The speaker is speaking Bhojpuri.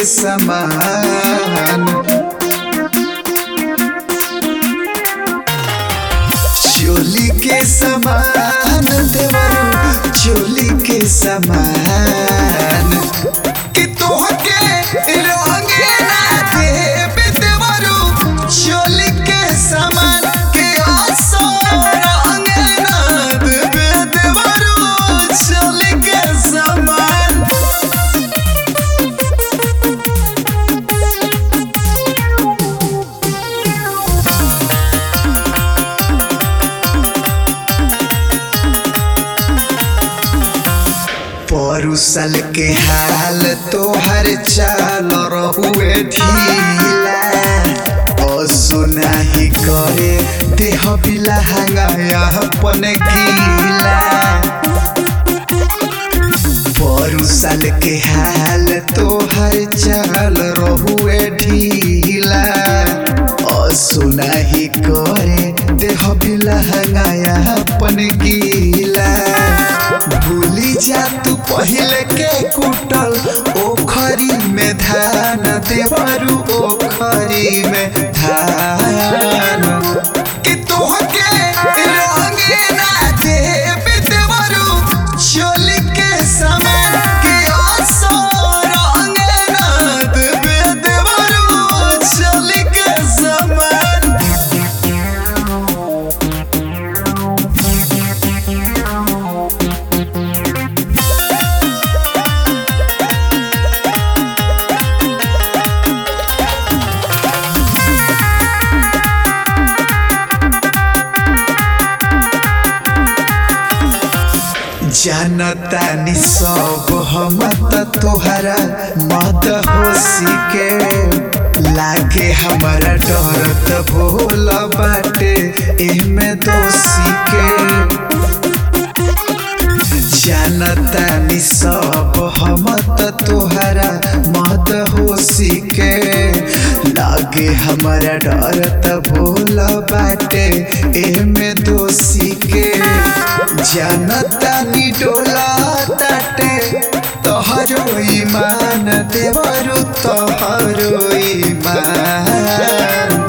समान चोली के समान देवरू चोली के समान कि तोहके रंगे ना देब देवरू चोली के समान के आसो रंगे ना देब देवरू चोली के समान परुसल के हाल तोहर चाल रहुए ढीला ओ सुनाही करे देह बिला हंगाया अपन गीला परुसल के हाल तोहर चाल रहुए ढीला ओ सुनाही करे देह बिला हंगाया अपन गीला भूली जा तू पहले के कुटल ओखरी में धान देवरू ओखरी में धान कि तोहके रंगे ना देब देवरू चोली के समान के आसो रंगे ना देब देवरू चोली के समान जानतानी सब हम त तोहरा मत होसी के लागे हमारा डर त भोल बाटे एमे दोषी के जानतानी सब हम त तोहरा मत होसी के लागे हमारा डर त भोल बाटे एमे दोषी के जानतानी डोला ताटे तोहरो ईमान देवरु तोहरो ईमान